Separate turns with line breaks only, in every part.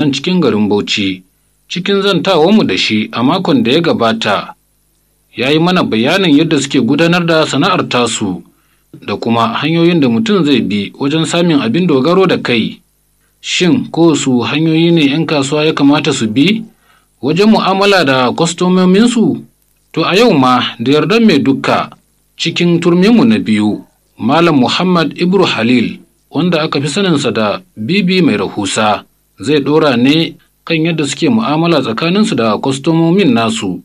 nan cikin garin Bauchi. Cikin zantawarmu da shi a makon da ya gabata, ya yi mana bayanin yadda suke gudanar da sana'ar tasu da kuma hanyoyin da mutum zai bi wajen samun abin dogaro da kai. Shin ko su hanyoyi ne 'yan kasuwa ya kamata su bi wajen mu'amala da kwastomominsu? To a yau ma da yardar mai dukka cikin turminmu na biyu, Malam Muhammad Ibru Halil, wanda aka fi saninsa da Bibi mai rahusa, zai ɗora ne kan yadda suke mu'amala tsakaninsu da kwastomomin nasu.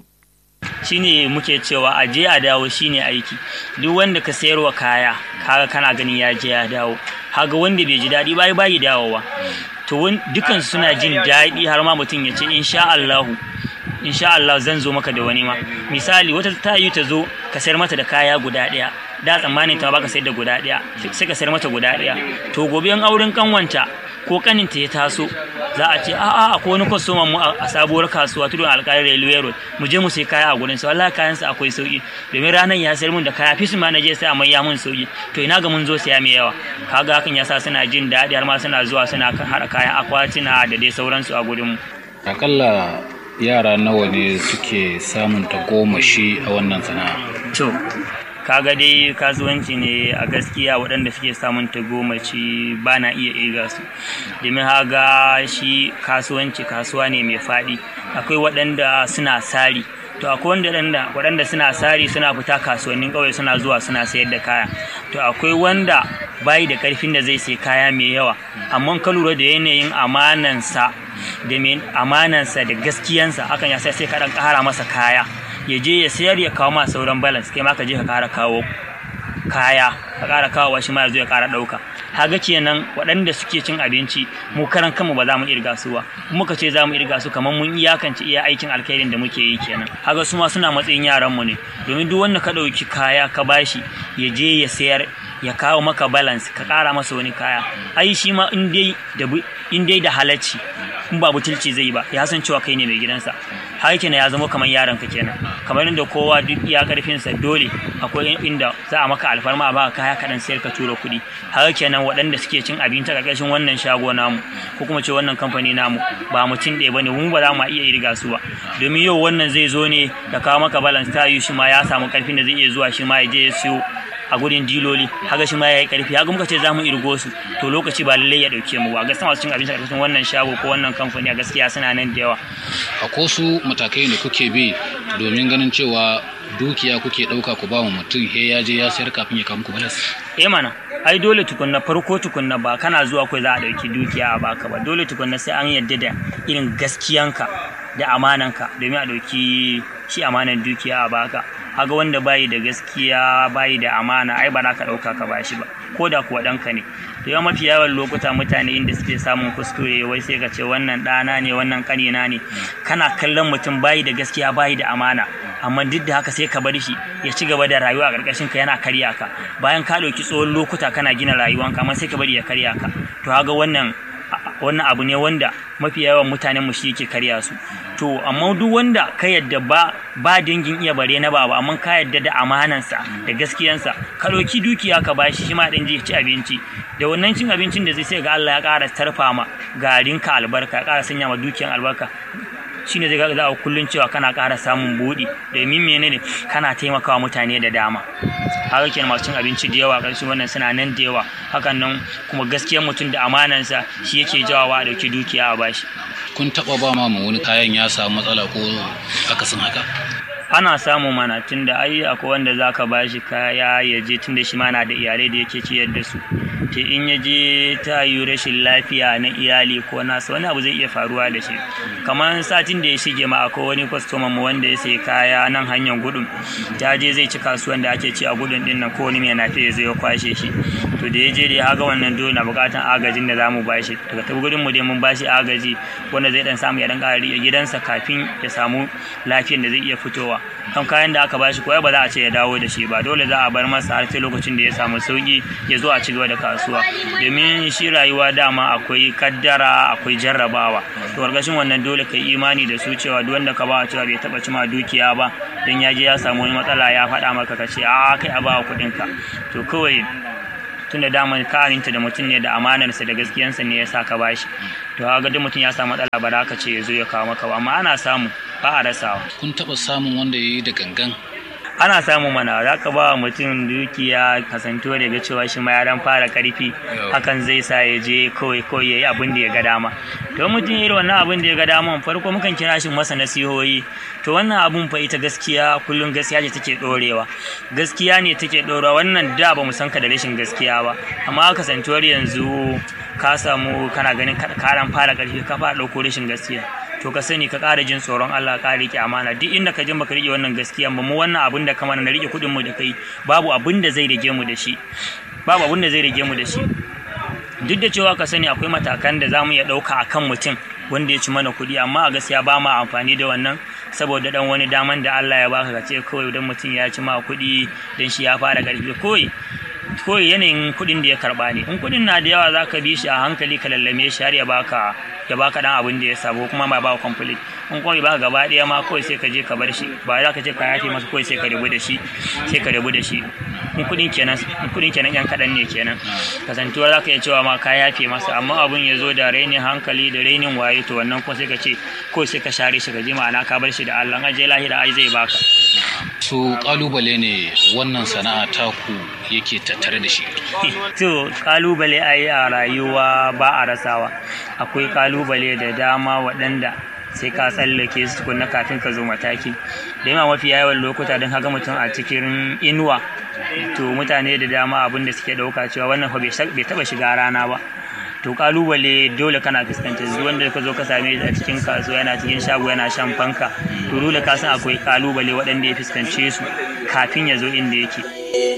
shine muke cewa a je a dawo shine aiki duk wanda ka sayarwa kaya kaga kana ganin ya je ya dawo haga wanda bai ji daɗi ba bai dawowa to dukan suna jin daɗi har ma mutum ya ce insha Allahu insha Allah zan zo maka da wani ma misali wata ta yi ta zo ka sayar mata da kaya guda ɗaya da tsammanin ta baka sayar da guda ɗaya sai ka sayar mata guda ɗaya to gobe an auren kanwanta ko kaninta ya taso za a ce a'a akwai wani kwastoman mu a sabuwar kasuwa tudun alƙalin railway road mu je mu sai kaya a gurin sa wallahi kayan sa akwai sauki domin ranar ya sayar mun da kaya fisu ma na je sai amma ya mun sauki to ina ga mun zo saya mai yawa kaga hakan yasa suna jin daɗi har ma suna zuwa suna haɗa kayan akwatina da dai sauransu a gurin mu
akalla yara nawa ne suke samun tagomashi a wannan sana'a
to kaga dai kasuwanci ne a gaskiya waɗanda suke samun tagomaci ba na iya irga su domin haga shi kasuwanci kasuwa ne mai faɗi akwai waɗanda suna sari to akwai wanda waɗanda suna sari suna fita kasuwannin ƙauye suna zuwa suna sayar da kaya to akwai wanda bayi da ƙarfin da zai sai kaya mai yawa amma ka lura da yanayin amanansa da amanansa da gaskiyansa hakan ya sai sai ka ɗan ƙara masa kaya ya je ya sayar ya kawo ma sauran balance kai ma ka je ka kara kawo kaya ka kara kawo shi ma ya zo ya kara dauka haga kenan waɗanda suke cin abinci mu karan kanmu ba za mu irga su ba muka ce za mu irga su kamar mun iyakance iya aikin alkhairin da muke yi kenan haga su ma suna matsayin yaran mu ne domin duk wanda ka ɗauki kaya ka bashi ya je ya sayar ya kawo maka balance ka kara masa wani kaya ai shi ma in dai da in dai da halacci in ba butulci zai ba ya san cewa kai ne mai gidansa har kenan ya zama kamar yaron ka kenan kamar inda kowa duk iya karfinsa dole akwai inda za a maka alfarma a baka kaya kaɗan sayar ka tura kuɗi har kenan waɗanda suke cin abinci a ƙarƙashin wannan shago namu ko kuma ce wannan kamfani namu ba mutum ɗaya bane mu ba za mu iya irga su ba domin yau wannan zai zo ne da kawo maka balance ta yi shi ma ya samu ƙarfin da zai iya zuwa shi ma ya je ya siyo a gurin diloli haka shi ma yayi karfi haka muka ce za mu irgo su to lokaci ba lallai ya dauke mu ba gaskiya masu cin abinci a ƙarƙashin wannan shago ko wannan kamfani a gaskiya suna nan da yawa
akwai su matakai da kuke bi domin ganin cewa dukiya kuke ɗauka ku ba mu mutum he ya je ya sayar kafin ya kawo muku balas
eh mana ai dole tukunna farko tukunna ba kana zuwa kai za a dauki dukiya a baka ba dole tukunna sai an yadda da irin gaskiyanka da amananka domin a dauki shi amanan dukiya a baka haga wanda bayi da gaskiya bayi da amana ai ba za ka ɗauka ka bashi ba ko da kuwa ɗanka ne to yawan mafi yawan lokuta mutane inda suke samun kuskure wai sai ka ce wannan ɗana ne wannan ƙanina ne kana kallon mutum bayi da gaskiya bayi da amana amma duk da haka sai ka bar shi ya ci gaba da rayuwa a ƙarƙashin ka yana karya ka bayan ka ɗauki tsawon lokuta kana gina rayuwanka amma sai ka bari ya karya ka to haga wannan wannan abu ne wanda mafi yawan mutanen mu shi yake karya su to amma duk wanda ka yadda ba ba dangin iya bare na baba amma ka yadda da amanansa da gaskiyansa ka ɗauki dukiya ka bashi shi ma ɗan je ci abinci da wannan cin abincin da zai sai ga Allah ya ƙara tarfa ma garinka albarka ya ƙara sanya ma dukiyan albarka shine zai ga za a kullun cewa kana ƙara samun buɗi domin menene kana taimakawa mutane da dama haka kenan masu cin abinci da yawa ƙarshen wannan suna nan da yawa hakan nan kuma gaskiyar mutum da amanansa shi yake jawawa a ɗauki dukiya a bashi
kun taɓa ba ma wani kayan ya samu matsala ko akasin haka
ana samu mana tunda ai akwai wanda zaka bashi kaya ya je tunda shi ma na da iyalai da yake ciyar da su te in ya je ta yi rashin lafiya na iyali ko nasa wani abu zai iya faruwa da shi kamar satin da ya shige ma akwai wani kwastoman mu wanda ya sayi kaya nan hanyar gudun ta je zai ci kasuwan da ake ci a gudun din nan ko wani mai nafi ya zo ya kwashe shi to da ya je dai haga wannan dole na bukatan agajin da zamu bashi daga ta gudun mu dai mun bashi agaji wanda zai dan samu ya dan ƙara gidansa kafin ya samu lafiyar da zai iya fitowa kan kayan da aka bashi ko ba za a ce ya dawo da shi ba dole za a bar masa har sai lokacin da ya samu sauki ya zo a ci gaba da kasuwa domin shi rayuwa dama akwai kaddara akwai jarrabawa to gargashin wannan dole kai imani da su cewa duk wanda ka ba cewa bai taba cima dukiya ba dan ya je ya samu wani matsala ya faɗa maka ka ce a kai a ba kuɗin ka to kawai tunda dama ka aminta da mutum ne da amanarsa da gaskiyansa ne ya sa ka bashi to ga duk mutum ya samu matsala ba da ka ce ya zo ya kawo maka ba amma ana samu ba a rasawa
kun taɓa samun wanda ya yi da gangan
ana samu mana za ka ba mutum dukiya kasantuwa daga cewa shi ma ya dan fara karfi hakan zai sa ya je kawai kawai ya yi abin da ya ga dama to mutum irin wannan abin da ya ga dama farko mukan kira shi masa nasihohi to wannan abun fa ita gaskiya kullum gaskiya ce take dorewa gaskiya ne take dorewa wannan da ba mu san ka da rashin gaskiya ba amma kasantuwar yanzu ka samu kana ganin karan fara karfi ka fara dauko rashin gaskiya to ka sani ka ƙara jin tsoron Allah ka rike amana duk inda ka je baka rike wannan gaskiya ba mu wannan abin da kamar na rike kuɗin mu da kai babu abin da zai rage mu da shi babu abin da zai rage mu da shi duk da cewa ka sani akwai matakan da zamu iya ɗauka akan mutum wanda ya ci mana kuɗi amma a gaskiya ba ma amfani da wannan saboda dan wani daman da Allah ya baka ka ce kawai dan mutum ya ci ma kuɗi dan shi ya fara ƙarfi kawai kawai yanayin kuɗin da ya karɓa ne in kuɗin na da yawa za ka bi shi a hankali ka lallame shi har ya baka ya baka dan abin da ya sabo kuma ma ba complete in kuma ba gaba ɗaya ma kawai sai ka je ka bar shi ba za ka je ka yafe masa kawai sai ka rabu da shi sai ka rabu da shi in kuɗin kenan in kuɗin kenan yan kaɗan ne kenan kasantuwa za ka iya cewa ma ka yafe masa amma abun ya zo da rainin hankali da rainin waye to wannan kuma sai ka ce kawai sai ka share shi ka ji ma'ana ka bar shi da Allah an je lahira ai zai baka
su kalubale ne wannan sana'a taku yake tattare da shi
to kalubale a yi a rayuwa ba a rasawa akwai kalubale da dama waɗanda sai ka tsallake su tukunna kafin ka zo mataki da yawa mafi yawan lokuta don haka mutum a cikin inuwa to mutane da dama abin da suke ɗauka cewa wannan fa bai taɓa shiga rana ba to kalubale dole kana fuskantar su wanda ka zo ka same shi a cikin kasuwa yana cikin shago yana shan fanka to dole ka san akwai kalubale waɗanda ya fuskance su kafin ya zo inda yake